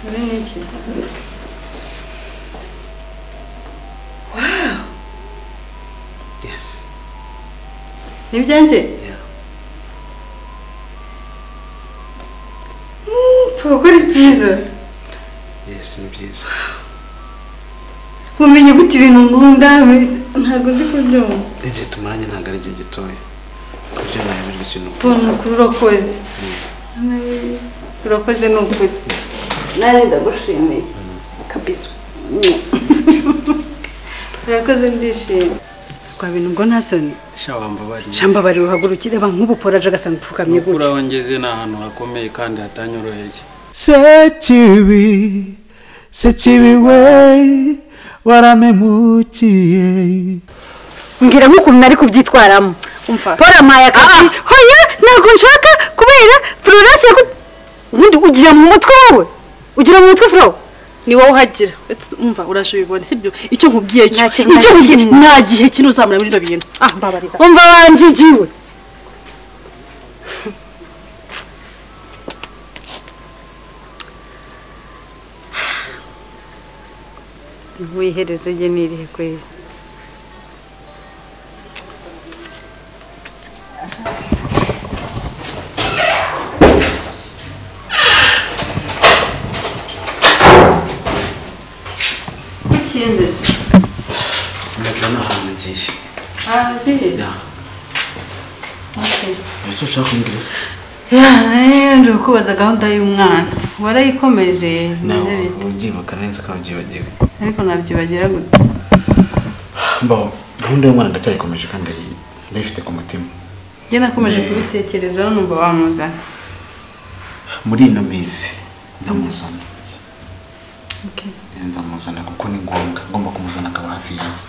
Imagine. Wow. Yes. Nibyanjye? Yeah. Kuko ari byiza. Yes, ni byiza. Kumenya gute ibintu nkunda ntabwo ndi kubyumva. Igihe tumaranye ntabwo ari igihe gitoya. Ibyo nayemejwe ikintu. Mbona ukuri urakoze. Urakoze ni ukuri. Nanjye ndagushimiye. Kabisa. Urakoze ndishimye. Kwa bintu ngo nta soni. sha wambabariye Shamba bari ruhagurukire ba nk'ubuporaje agasanga upfukamye nuko uraho ngeze ni ahantu hakomeye kandi hatanyoroheye sekibi sekibi we waramemukiye mbwira nk'ukuntu nari kubyitwaramo Umva. paul ampaye akazi hoya ntabwo nshaka kubera florence yaku ubundi ugira mu mutwe wowe ugira mu mutwe flo ni wowe uhagira Ese umva urashobibona sibyo icyo nkubwiye cyo Nta kintu icyo na nkubwiye kimwe. nta gihe kino uzamura muri ibyo bintu ah mbabarira umva wanjigiwe Wiherezo rye ni irihe kweli? Ikindi se. Ndabona ni ahantu ugiye. Ah, ugiye? Yeah. Okay. Nicyo ushaka kumbwira se? Yeah, ndi kubaza gahunda y'umwana warayikomeje Nawe meze bite ubyibukana neza kandi ubyibagiwe. ariko nabyibagira gute Mbaho, gahunda y'umwana ndacyayikomeje kandi ndayi- ndayifite ku mutima. njye nakomeje kubitekerezaho numva wamuzana Muri ino minsi ndamuzana. Okay. Ndamuzana kuko ni ngombwa. Ngomba kumuzana akaba hafi yanjye.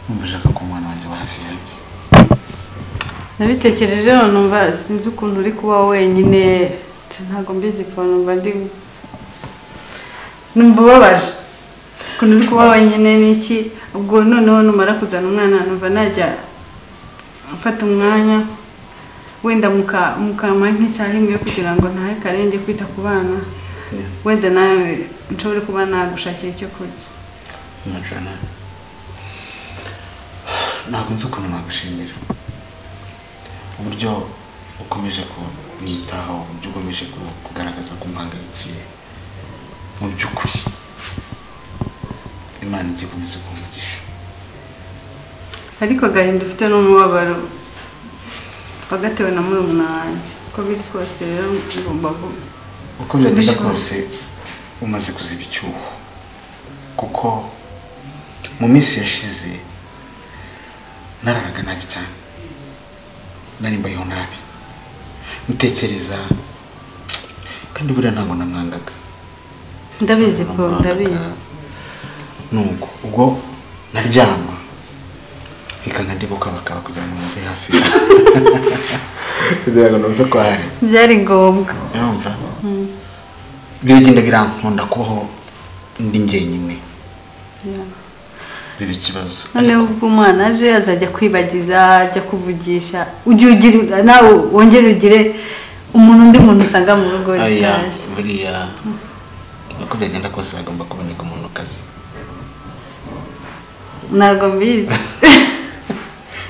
Numva nshaka ko umwana wanjye aba hafi yanjye. nabitekerejeho numva sinzi ukuntu uri kuba wenyine ntabwo mbizi kuba numva ndi numva ubabaje ukuntu uri kuba wenyine n'iki ubwo noneho numara kuzana umwana numva najya mfata umwanya wenda muka- mukamuha nk'isaha imwe kugira ngo ntahe karenge kwita ku bana Yeah. wenda nawe nshobore kuba nagushakira icyo kurya Majana. Ntabwo nzi ukuntu nagushimira. Uburyo ukomeje kunyitaho, uburyo ukomeje ku- kugaragaza ko umpangayikiye. Mu by'ukuri. Imana ijya ikomeza kumugisha. ariko agahinda ufite n'umubabaro wagatewe na murumuna wanjye uko biri kose rero ngomba gu- Uko byagenda Ubishaka. kose umaze kuziba icyuho. Kuko mu minsi yashize nararaga nabi cyane. Nari mbayeho nabi. Ntekereza kandi buriya ntabwo namwangaga. ndabizi ko Namwangaga. ndabizi Nuko ubwo naryama bikanga ndibuka bakaba kugira ngo numve hafi yawe. kugira ngo numve ko ahari. byari ngombwa urumva biragenda birankunda kubaho ndi njyenyine biba ikibazo noneho ubwo umwana aje azajya kwibagiza ajya kuvugisha ujye ugira nawe wongere ugire umuntu undi muntu usanga mu rugo aya ritazi buriya uko byagenda kose hagomba kuboneka umuntu kazi ntabwo mbizi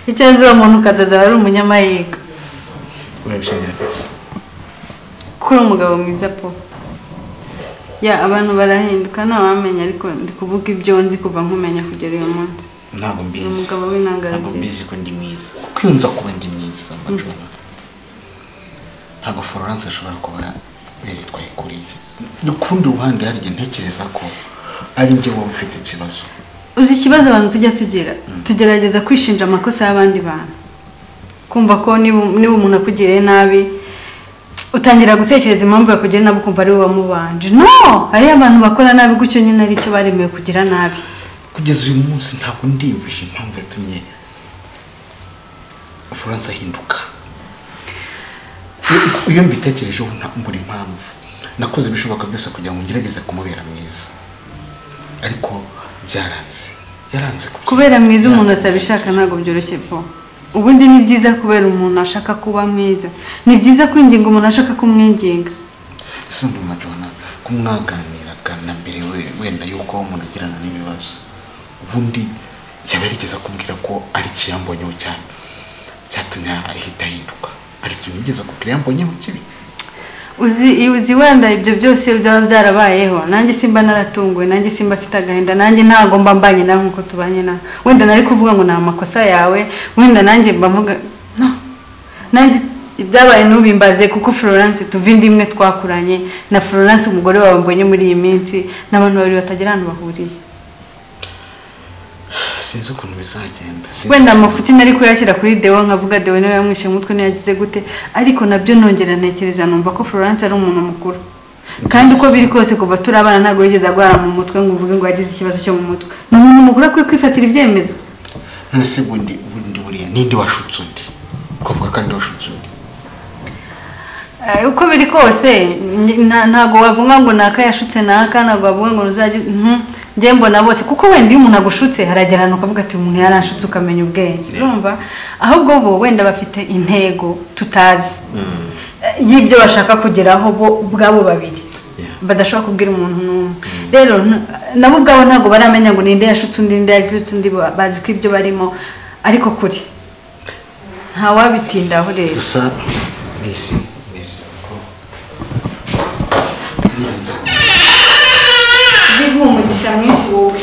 icyo nzi uwo muntu ukaza azaba ari umunyamahirwe urabishingira kuki ko uri umugabo mwiza po ya abantu barahinduka ntawamenya ariko ndi kuvuga ibyo nzi kuva nkumenya kugera uyu munsi ntabwo mbizi Ni umugabo w'intangarugero. ntabwo mbizi ko ndi mwiza kuko iyo nza kuba ndi mwiza mbacona ntabwo florence ashobora kuba yaritwaye kuri ibi rukundi ruhande hari igihe ntekereza ko ari njye wowe ufite ikibazo uzi ikibazo abantu tujya tugira tugerageza kwishinja amakosa y'abandi bantu kumva ko niba niba umuntu akugiriye nabi utangira gutekereza impamvu yakugiriye nabi ukumva ari wowe wamubanje no hariyo abantu bakora nabi gutyo nyine aricyo baremewe kugira nabi kugeza uyu munsi ntabwo ndiyumvisha impamvu yatumye florence ahinduka Iyo- iyo mbitekerejeho nta- mbura impamvu nakoze ibishoboka byose kugira ngo ngerageze kumubera mwiza ariko byaranze yaranze kubyina, kubera mwiza umuntu yaranze atabishaka kubyina. ntabwo byoroshye po ubundi ni byiza kubera umuntu ashaka kuba mwiza ni byiza kwinginga umuntu ashaka kumwinginga ese ndumva jona ku mwaganiraga na mbere we- wenda yuko umuntu agirana n'ibibazo ubundi yaba yarigeze kumbwira ko ari ikiyambonyeho cyane cyatumye ahita ahinduka hari ikintu yigeze kugira yambonyeho kibi uzi iyo uzi wenda ibyo byose iyo byaba byarabayeho nanjye simba naratunguwe nanjye simba afite agahinda nanjye ntabwo mba mbanye nawe nkuko tubanye nawe wenda nari kuvuga ngo ni amakosa yawe wenda nanjye mba mvuga no nanjye ibyabaye ntubimbaze kuko florence tuva indi imwe twakuranye na florence umugore wawe mbonye muri iyi minsi n'abantu babiri batagira ahantu bahuriye sinzi ukuntu bizagenda sinzi wenda ukuntu- amafuti nari kuyashyira kuri dewo nkavuga dewo niwe yamwishe umutwe ntiyagize gute ariko nabyo nongera ntekereza numva ko florence ari umuntu mukuru kandi uko biri kose kuva turi abana ntabwo yigeze arwara mu mutwe ngo uvuge ngo yagize ikibazo cyo mu mutwe ni umuntu mukuru akwiye kwifatira ibyemezo none se ubundi ubundi buriya ninde washutse undi ukavuga kandi washutse undi Eh, uko biri kose nj- nta- ntabwo wavuga ngo naka yashutse naka ntabwo wavuga ngo uzajye njye mbona bose kuko wenda iyo umuntu agushutse haragerana ukavuga ati umuntu yaranshutse ukamenya ubwenge urumva ahubwo bo wenda bafite intego tutazi Eh, y'ibyo bashaka kugeraho bo ubwabo babiri Yeah. badashobora kubwira umuntu n'umwe rero nta- nabo ubwabo ntabwo baramenya ngo ninde yashutse undi ninde yashutse undi ba- bazi ko ibyo barimo ariko kuri ntawabitindaho rero gusa mbese mbese ko biguha umugisha mwinshi wowe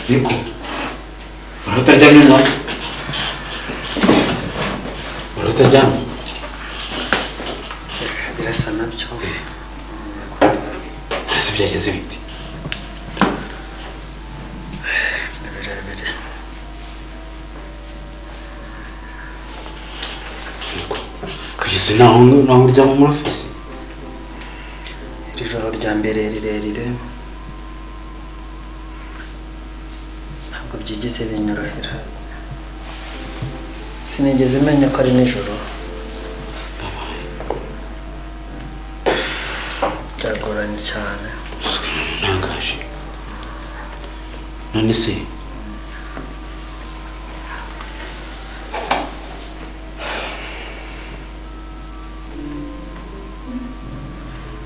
yego urataryamye mwana urataryamye birasa nabyo hasi byageze ibiti ni birebire yego kugeza naho naho uryama muri ofisi iri joro rya mbere rirerire ntabwo byigeze binyorohera sinigeze menya ko ari nijoro byagoranye cyane ntangaje none se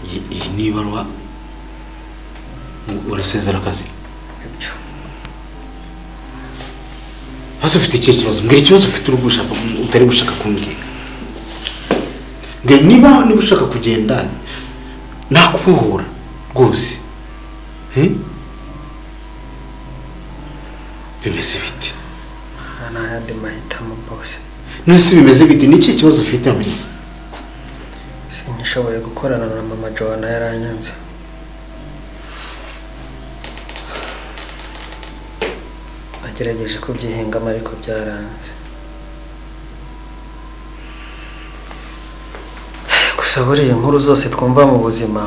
iyi iyi ni ibaruwa urasezera akazi ibyo hasi ufite ikihe kibazo mbwira ikibazo ufite uri gushaka utari gushaka kumbwira mbwira niba niba ushaka kugenda nakubohora rwose Eh? bimeze bite nta n'ayandi mahitamo bose none se bimeze bite ni ikihe kibazo ufite amenyo sinyishoboye gukorana na mama joana yaranyanze nagerageje kubyihingamo ariko byaranze gusa buriya inkuru zose twumva mu buzima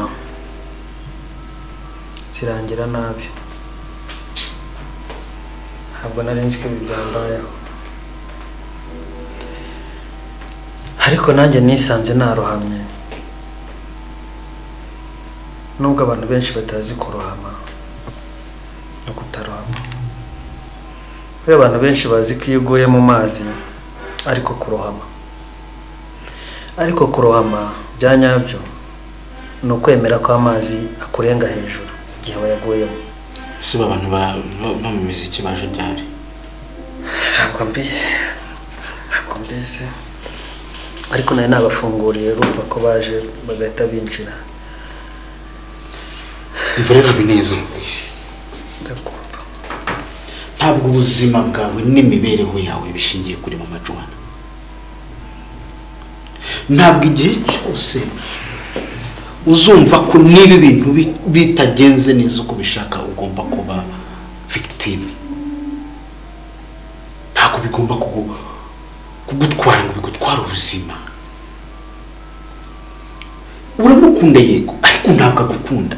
zirangira nabi ntabwo nari nzi ko ibi byambayeho ariko nanjye nisanze narohamye nubwo abantu benshi batazi kurohama no kutarohama kubera abantu benshi bazi ko iyo uguye mu mazi ariko kurohama ariko kurohama bya nyabyo ni ukwemera ko amazi akurenga hejuru igihe wayaguyemo ese ba bantu ba- ba- bo mu miziki baje ryari ntabwo mbizi ntabwo mbizi ariko nari nabafunguriye rumva ko baje bagahita binjira imvura neza mubwire ndakumva ntabwo ubuzima bwawe n'imibereho yawe bishingiye kuri mu majuwana ntabwo igihe cyose uzumva ko niba ibintu bi- bitagenze neza uko ubishaka ugomba kuba victime ntabwo bigomba kugu- kugutwara ngo bigutware ubuzima uramukunda yego ariko ntabwo agukunda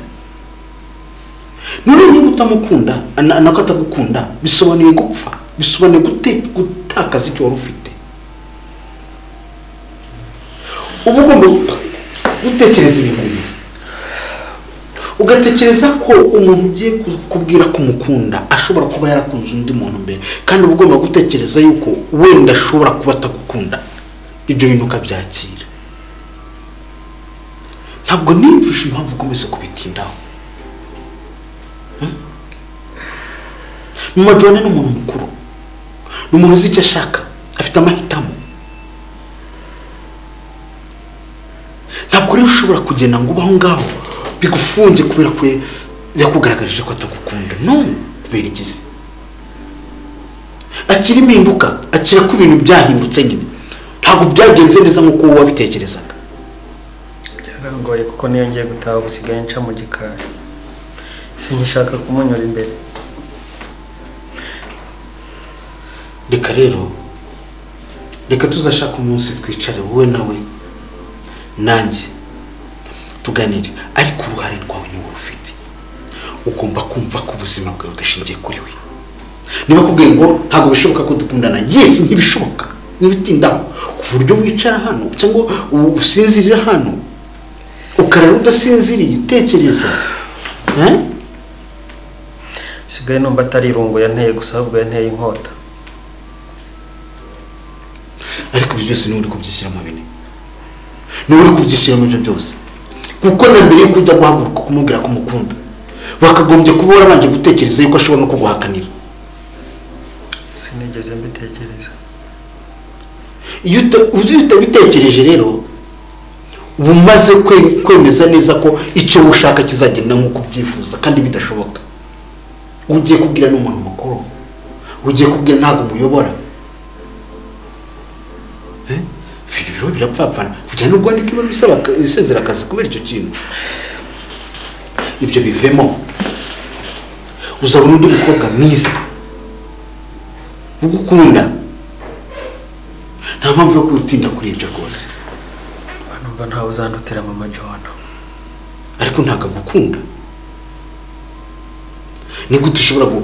none niba utamukunda na- nako atagukunda bisobanuye gupfa bisobanuye gute- gutakaza icyo wari ufite uba ugomba gutekereza ibintu bibiri ugatekereza ko umuntu ugiye ku- kubwira ko umukunda ashobora kuba yarakunze undi muntu mbere kandi uba ugomba gutekereza yuko wenda ashobora kuba atagukunda ibyo bintu ukabyakira ntabwo nimfishe impamvu ukomeza kubitindaho mama joana ni umuntu mukuru ni umuntu uzi icyo ashaka afite amahitamo ntabwo rero ushobora kugenda ngo ube aho ngaho bigufunge kubera ko yakugaragarije ko atagukunda no kubera igizi akira impinduka akira ko ibintu byahindutse nyine ntabwo byagenze neza nk'uko wowe wabitekerezaga byarangoye kuko niyo ngiye gutaha gusigaye nca mu gikari sinkishaka kumunyura imbere reka rero reka tuzashaka umunsi twicare wowe nawe nanjye tuganire ariko uruhare rwawe niwe rufite ugomba kumva ko ubuzima bwawe budashingiye kuri we niba akubwiye ngo ntabwo bishoboka ko dukundana yesi ntibishoboka ntibitindaho ku buryo wicara hano cyangwa u- usinzirira hano ukarara udasinziriye utekereza Eh? sigaye numva atari irungu yanteye gusa ahubwo yanteye inkota ariko ibyo byose niwe uri kubyishyiramo bine niwe uri kubyishyiramo ibyo byose kuko na mbere yuko ujya guhaguruka kumubwira ko umukunda wakagombye kuba warabanje gutekereza yuko ashobora no kuguhakanira sinigeze mbitekereza iyo uta- iyo utabitekereje rero uba umaze kwe- kwemeza neza ko icyo ushaka kizagenda nk'uko ubyifuza kandi bidashoboka ugiye kubwira n'umuntu mukuru ugiye kubwira ntabwo umuyobora Eh? ibintu rero birapfapfana kugira ngo wandike ibaruwa isaba aka- isezera akazi kubera icyo kintu ibyo bivemo uzabona undi mukobwa mwiza ugukunda nta mpamvu yo kutinda kuri ibyo rwose numva ntawe uzandutira mama johana ariko ntabwo agukunda ni gute ushobora gu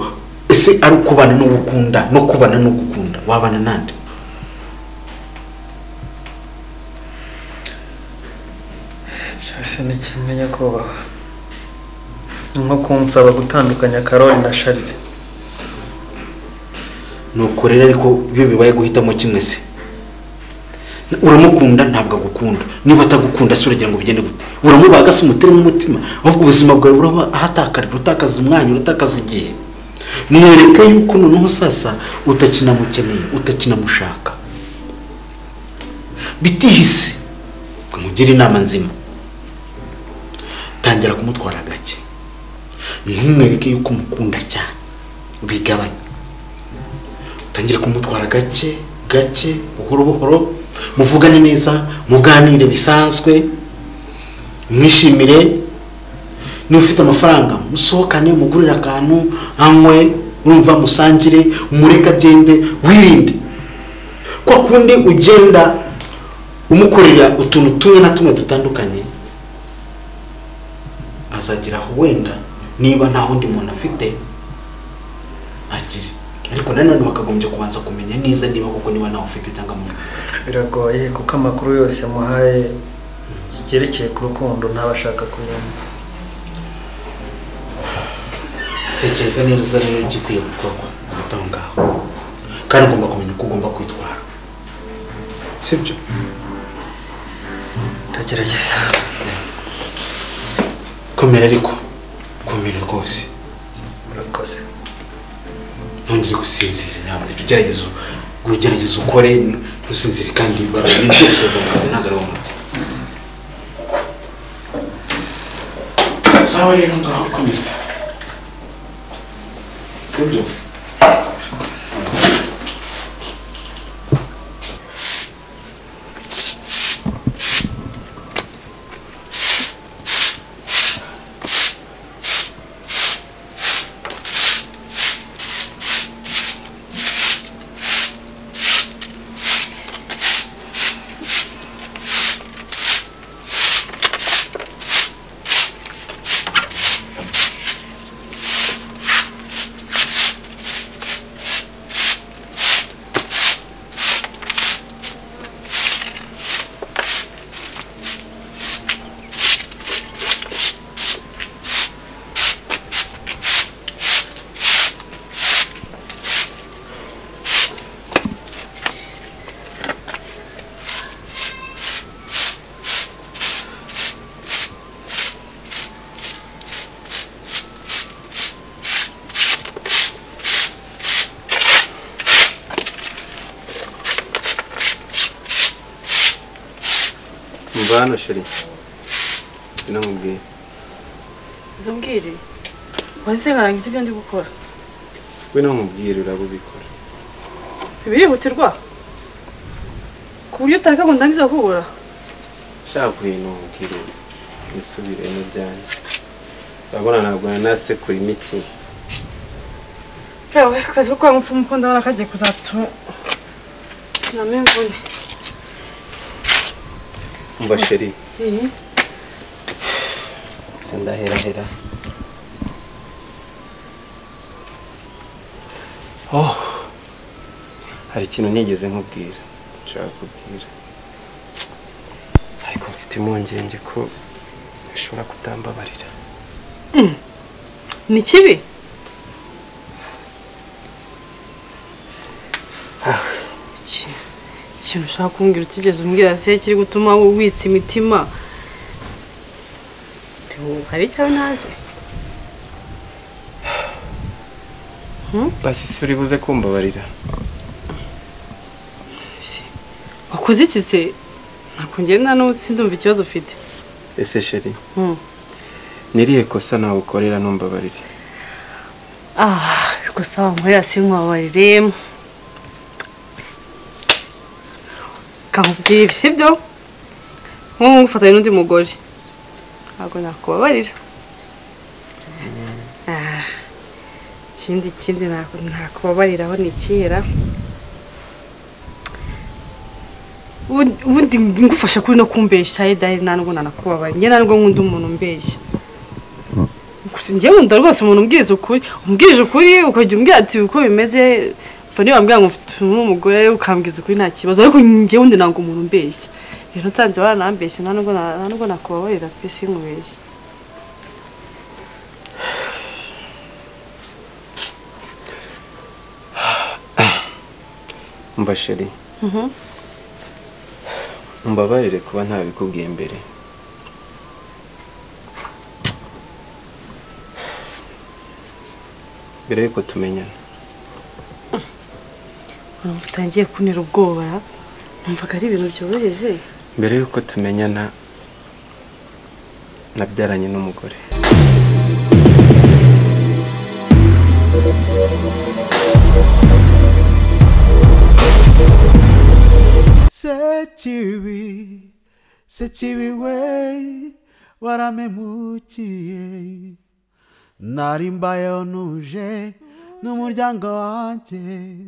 ese ari ukubana no gukunda no kubana no gukunda wabana nande cyose ni kimwe nyakubahwa ni nko kunsaba gutandukanya karoli na sharire nuko rero ariko iyo bibaye guhitamo kimwe se uramukunda ntabwo agukunda niba atagukunda se uragira ngo bigende gute uramubaga se umuteremo umutima ahubwo ubuzima bwawe buraba ahatakarira utakaza umwanya uratakaza igihe mwereke yuko noneho sasa utakinamukeneye utakinamushaka bitihise umugire inama nzima tangira kumutwara gake ntumwereke yuko umukunda cyane bigabanye utangire kumutwara gake gake buhoro buhoro muvugane neza muganire bisanzwe mwishimire niba ufite amafaranga musohokane mugurire akantu anywe urumva musangire umureke agende wirinde kwa kundi ugenda umukorera utuntu tumwe na tumwe dutandukanye azagira aho wenda niba nta wundi muntu afite agire ariko nanone bakagombye kubanza kumenya neza niba koko niba nawe ufite cyangwa mufite biragoye kuko amakuru yose muhaye yerekeye ku rukundo ntabashaka kuyumva tekereza neza rero igikwiye gukorwa hagati aho ngaho kandi ugomba kumenya uko ugomba kwitwara sibyo ndagerageza komera ariko komera rwose murakoze ntongere gusinzira nyamuneka ugerageze ugerageze ukore ntusinzire kandi imbaraga nibyo gusaza mu kazi ntabwo ari umuti sawa rero ngaho komeza sibyo reba hano sheri ino nkubwire izo mbwire wazize nkarangiza ibyo ndi gukora we no nkubwire uraba ubikora birihutirwa ku buryo utaka ngo ndangize kubura ushaka kureba nkubwire nisubiremo byanjye urabona ntabwo nanasekura imiti kawe akazi ko kwa mupfumu ko ndabona kagiye kuzatuma nama imvune umva sheri iyi sindaherahera oh hari ikintu nigeze nkubwira nshaka kubwira ariko mfite impungenge ko bishobora kutambabarira ni kibi Iki- ikintu ushaka kumbwira utigeze umbwira se kiri gutuma witsa imitima Ntiwumva hari icyawe ntazi basi si uri buze kumbabarira wakoze iki se ntabwo ngenda n'ubu sindumva ikibazo ufite ese sheri Mm. niriye kosa nagukorera ntumbabarire Ah, gusa wankorera sinkwabarire kankubwira sibyo nk'ubu ngufatanye n'undi mugore ntabwo nakubabarira Ah, ikindi kindi ntabwo nakubabariraho ni kera ubu- ubundi ngufasha kuri no kumbeshya edari ntabwo nanakubabarira njye ntabwo nkunda umuntu umbeshya gusa njye nkunda rwose umuntu umbwiriza ukuri umbwirije ukuri ukajya umbwira ati uko bimeze mva niba wambwira ngo mfite umugore ukambwiza ukuri nta kibazo ariko njye wundi ntabwo umuntu umbeshya rero utanze waranambeshya nta nubwo na- nta nubwo nakubabarira pe sinkubeshya umva sheri mbabarire kuba ntabikubwiye mbere mbere yuko tumenyana urumva utangiye kunira ubwoba numvaga ari ibintu byoroheje mbere yuko tumenyana nabyaranye n'umugore Sechiwi, sechiwi wei, waramemukiye. Nari mbaye nuje n'umuryango wanjye